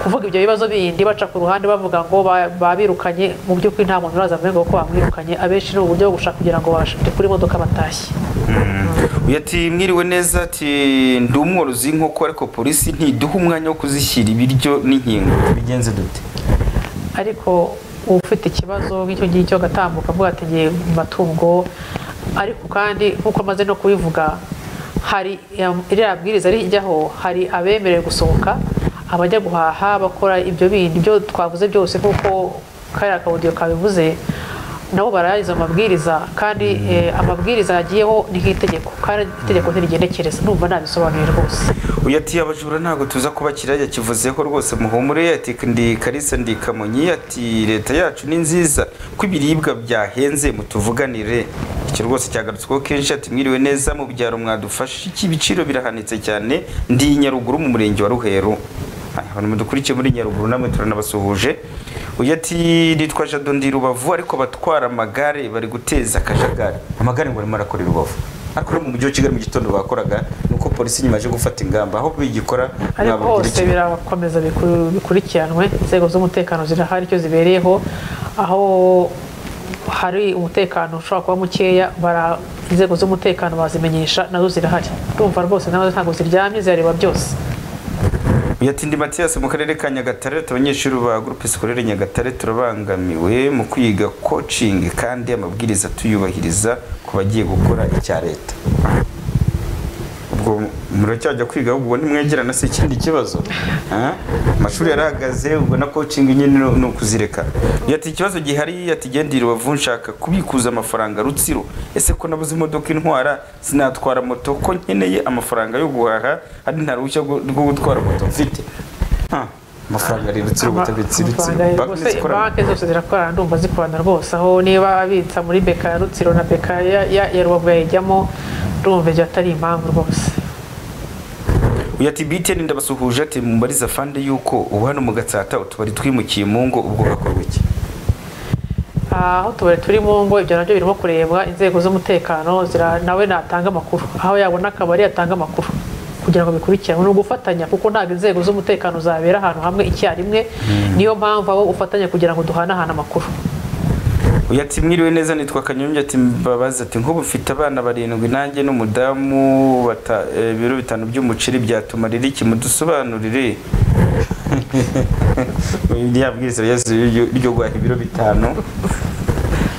kuvuga ibyo bibazo bindi baca ku ruhande bavuga ngo ba- babirukanye mu by'ukuri nta muntu uraza avuga ko bamwirukanye abenshi ni uburyo bwo gushaka kugira ngo bashire kuri modoka batashye uyu ati mwiriwe neza ati ndi umworozi w'inkoko ariko polisi ntiduha umwanya wo kuzishyira ibiryo n'inkingo bigenze dute ariko ufite ikibazo nk'icyo ngicyo agatambuka avuga ati ngiye mu matungo ariko kandi nk'uko amaze no kubivuga hari ya- iriya bwiriza rijyaho hari abemerewe gusohoka abajya guhaha bakora ibyo bindi byo twavuze byose kuko kariya kabudiyo kabivuze nabo barayariza amabwiriza kandi eh, amabwiriza yagiyeho ni nk'itegeko kandi itegeko ntirigendekereza numva nabisobanuye rwose uyu ati abajura ntabwo tuza kuba kirajya kivuzeho rwose muhumure ati ndi karisa ndi kamonyi ati leta yacu ni nziza ko ibiribwa byahenze mutuvuganire icyo rwose cyagarutsweho kenshi ati mwiriwe neza mu byaro mwadufashe iki ibiciro birahanitse cyane ndi i nyaruguru mu murenge wa ruheru Aya, abantu mudukurikiye muri nyaruguru namwe turanabasuhuje uyu ati nitwa jado ndi rubavu ariko abatwara amagare bari guteza akajagari amagare ngo arimo arakora i rubavu ariko no mu mujyi wa kigali mu gitondo bakoraga ni uko polisi nyuma yaje gufata ingamba aho bigikora ariko mwababwira hose iki? birakomeza biku- bikurikiranwe inzego z'umutekano zirahari icyo zibereyeho aho hari umutekano ushobora kuba mukeya bara inzego z'umutekano bazimenyesha nazo zirahari urumva rwose nazo ntabwo ziryamye zirareba byose yatindi matiyasi mu karere ka nyagatare ati abanyeshuri ba groupe scolaire nyagatare turabangamiwe mu kwiga coaching kandi amabwiriza tuyubahiriza ku bagiye gukora icya leta ubwo muracyajya kwiga ahubwo ubwo nimwegerana si ikindi kibazo Ah? amashuri yarahagaze ubwo na coaching nyine ni- ni ukuzireka yati ikibazo gihari yatigendera rubavu nshaka kubikuza amafaranga rutsiro ese ko nabuze imodoka intwara sinatwara moto ko nkeneye amafaranga yo guhaha ari nta ruhushya rwo rwo gutwara moto mfite Ah, amafaranga ari rutsiro Ama- ubutabitsi rutsiro amafaranga Banki rwose, zikorana. banki zose zirakorana ndumva zikorana rwose aho niba abitsa muri beka ya rutsiro na beka ya- ya ya rubavu yayijyamo ndumva ibyo atari impamvu rwose uyu ati btn ndabasuhuje ati mubariza fande yuko ubu hano mu gatsata utubari twimukiye mu ngo ubwo hakorwa iki aho tubari turi mu ngo ibyo nabyo birimo kurebwa inzego z'umutekano zira- nawe natanga amakuru aho yabona akabari yatanga amakuru kugira ngo bikurikiranwe ni ugufatanya kuko ntabwo inzego z'umutekano zabera ahantu hamwe icyarimwe niyo mpamvu abo ufatanya kugira ngo duhanahane amakuru uyu ati mwiriwe neza nitwa kanyombya ati mbabazi ati nk'ubu mfite abana barindwi nanjye n'umudamu bata- eh, ibiro bitanu by'umuceri byatumarira iki mudusobanurire rya bwiriza ryazo ryo guhaha ibiro bitanu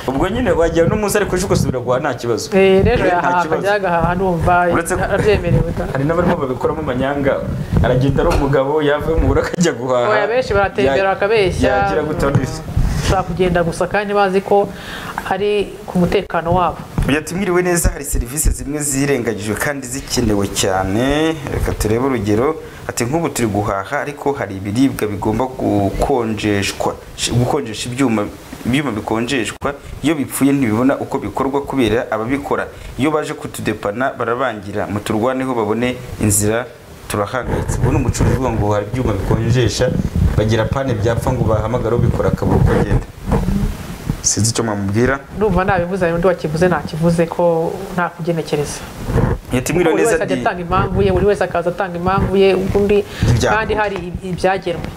ubwo nyine wajya n'umunsi ariko ejo ugasubira guhaha nta kibazo Eh, n'ejo Eh, nta yahaha kibazo. akajya agahaha numva Uretse ko- arabyemerewe da. hari n'abarimo babikoramo amanyanga aragenda ari umugabo yava mu buro akajya guhaha oya benshi baratembera Ya- bakabeshya yagira gutya undi. ushobora kugenda gusa kandi bazi ko ari ku mutekano wabo byatumwiriwe neza hari serivisi zimwe zirengagijwe kandi zikenewe cyane reka turebe urugero ati nk'ubu turi guhaha ariko hari ibiribwa bigomba gukonjeshwa gukonjesha ibyuma ibyuma bikonjeshwa iyo bipfuye ntibibona uko bikorwa kubera ababikora iyo baje kutudepana barabangira muturwaneho babone inzira turahangayitse ubu ni umucuruzi uvuga ngo hari ibyuma bikonjesha bagira pane byapfa ngo bahamagare ubikora akabura uko agenda sinzi icyo mwamubwira ndumva nabivuze hari undi wakivuze ntakivuze ko nta kugenekereza yatumwiriwe buri neza wese ajya ati atanga impamvu ye buri wese akaza atanga impamvu ye undi Ibyago. kandi hari ib- ibyagenwe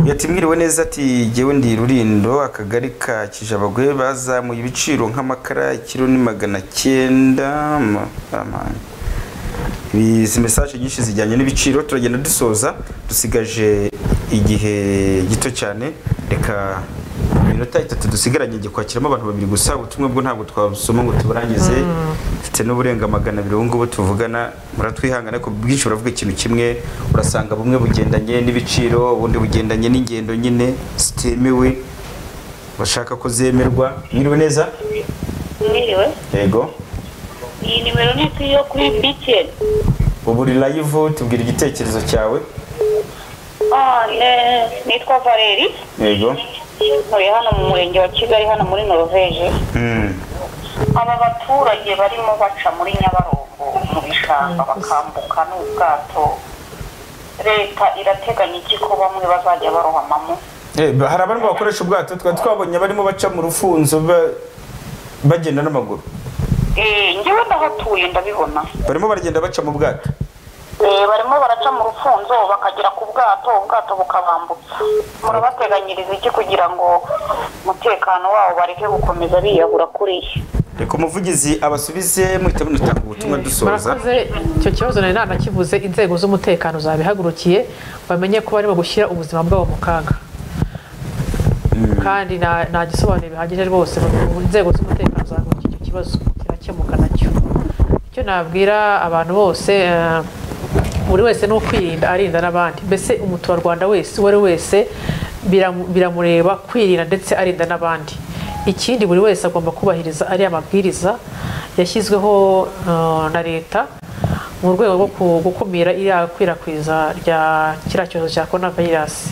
yatimwiriwe neza ati jyewe ndi rurindo akagari ka kijabagwe bazamuye ibiciro nk'amakara ikiro ni magana cyenda ma- amani. Ibi- izi mesaje nyinshi zijyanye n'ibiciro turagenda dusoza dusigaje igihe gito cyane reka iminota itatu dusigaranye igihe kwakiramo abantu babiri gusa ubutumwa bwo ntabwo twasoma ngo tuburangize mfite n'uburenga magana abiri ubu ngubu tuvugana muratwihangana ariko bwinshi buravuga ikintu kimwe urasanga bumwe bugendanye n'ibiciro ubundi bugendanye n'ingendo nyine zitemewe bashaka ko zemerwa mwiriwe neza mwiriwe yego iyi nimero ni ku yo kuri bikeni ubu uri live tubwira igitekerezo cyawe Ah, ne- nitwa valeri yego ntuye hano mu murenge wa kigali hano muri noruveje Mm. aba baturage barimo baca muri nyabarongo mu bishanga bakambuka n'ubwato leta irateganya iki ko bamwe bazajya barohamamo Eh, ba- hari abarimo bakoresha ubwato twari twabonye abarimo baca mu rufunzo ba- bagenda n'amaguru Eh, njyewe ndahatuye ndabibona barimo baragenda baca mu bwato Eh, barimo baraca mu rufunzo bakagera ku bwato ubwato bukabambutsa murabateganyiriza iki kugira ngo umutekano wabo bareke gukomeza biyahura kuriya reka umuvugizi abasubize muhita munatanga ubutumwa dusoza murakoze icyo kibazo nari nanakivuze inzego z'umutekano zabihagurukiye bamenye ko barimo gushyira ubuzima bwabo mu kaga kandi nta nta gisobanuro bihagije rwose mu nzego z'umutekano zahagurukiye icyo kibazo kirakemuka nacyo icyo nabwira abantu bose eh, buri wese ni ukwirinda arinda n'abandi mbese umuturarwanda wese uwo ari we wese biramu- biramureba kwirinda ndetse arinda n'abandi ikindi buri wese agomba kubahiriza ariya mabwiriza yashyizweho eh, na leta mu rwego rwo ku- gukumira iriya kwirakwizwa rya kiriya cyorezo cya korona vayirasi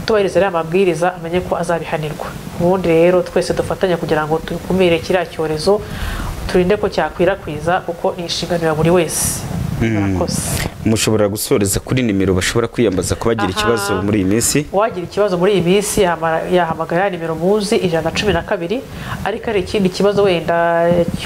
utubahiriza ariya mabwiriza amenye ko azabihanirwa ubundi rero twese dufatanya kugira ngo dukumire kiriya cyorezo turinde ko cyakwirakwiza kuko ni inshingano ya buri wese murakoze mushobora gusoreza kuri nimero bashobora kwiyambaza ko bagira Aha. ikibazo muri iyi minsi uwagira ikibazo muri iyi minsi yahama- yahamagara ya nimero muzi ijana na cumi na kabiri ariko hari ikindi kibazo wenda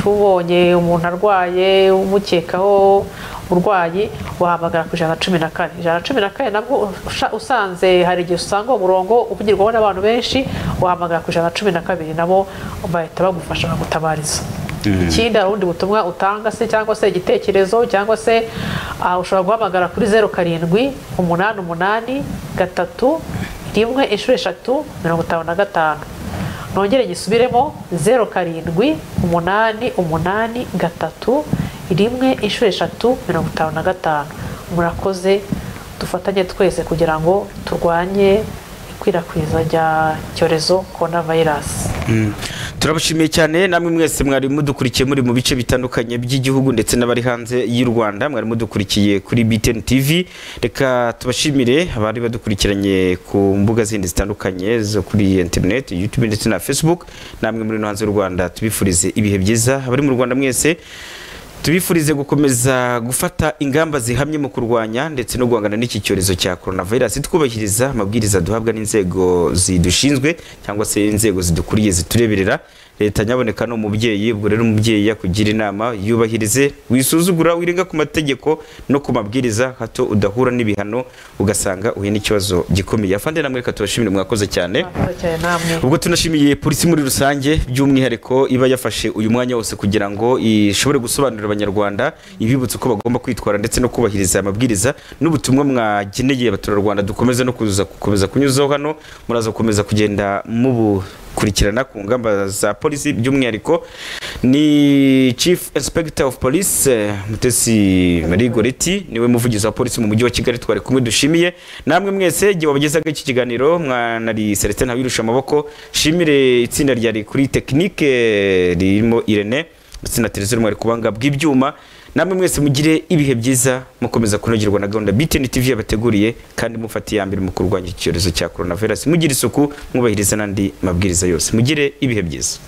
cyubonye umuntu arwaye umukekaho urwayi wahamagara ku ijana na cumi na kane ijana na cumi na kane nabwo usha- usanze hari igihe usanga uwo murongo uvugirwaho n'abantu benshi wahamagara ku ijana na cumi na kabiri nabo bahita bagufasha bagutabariza ikindi hari ubundi butumwa utanga se cyangwa se igitekerezo cyangwa se ah, ushobora guhamagara kuri zeru karindwi umunani umunani gatatu rimwe inshuro eshatu mirongo itanu na gatanu nongere gisubiremo zeru karindwi umunani umunani gatatu rimwe inshuro eshatu mirongo itanu na gatanu murakoze dufatanye twese kugira ngo turwanye ikwirakwizwa rya cyorezo korona vayirasi Mm. turabashimiye cyane namwe mwese mwari mudukurikiye muri mu bice bitandukanye by'igihugu ndetse n'abari hanze y'u rwanda mwari mudukurikiye kuri btn tv reka tubashimire abari badukurikiranye ku mbuga zindi zitandukanye zo kuri internet youtube ndetse na facebook namwe muri no hanze y'u rwanda tubifurize ibihe byiza abari mu rwanda mwese tubifurize gukomeza gufata ingamba zihamye mu kurwanya ndetse no guhangana n'iki cyorezo cya coronavirus twubahiriza amabwiriza duhabwa n'inzego zidushinzwe cyangwa se inzego zidukuriye zitureberera leta nyaboneka ni umubyeyi ubwo rero umubyeyi yakugira inama yubahirize wisuzugura wirenga ku mategeko no ku mabwiriza hato udahura n'ibihano ugasanga uhuye n'ikibazo gikomeye afande namwe reka tubashimire mwakoze cyane murakoze cyane namwe ubwo tunashimiye polisi muri rusange by'umwihariko iba yafashe uyu mwanya wose kugira ngo ishobore gusobanurira abanyarwanda ibibutsa uko bagomba kwitwara ndetse no kubahiriza amabwiriza n'ubutumwa mwageneye abaturarwanda dukomeze no kuza gukomeza kunyuzaho hano muraza gukomeza kugenda mubukurikirana ku ngamba za polisi by'umwihariko ni chief inspector of police eh, mutesi marie goreti niwe muvugizi wa polisi mu mujyi wa kigali twari kumwe dushimiye namwe mwese igihe wabagezaga iki kiganiro mwanari celestin ntawirusha amaboko shimire itsinda ryari kuri tekinike ririmo irene ndetse na televiziyo mwari kubanga bw'ibyuma namwe mwese mugire ibihe byiza mukomeza kunogerwa na gahunda btn tv yabateguriye kandi mufate iya mbere mu kurwanya iki cyorezo cya coronavirus mugire isuku mwubahiriza n'andi mabwiriza yose mugire ibihe byiza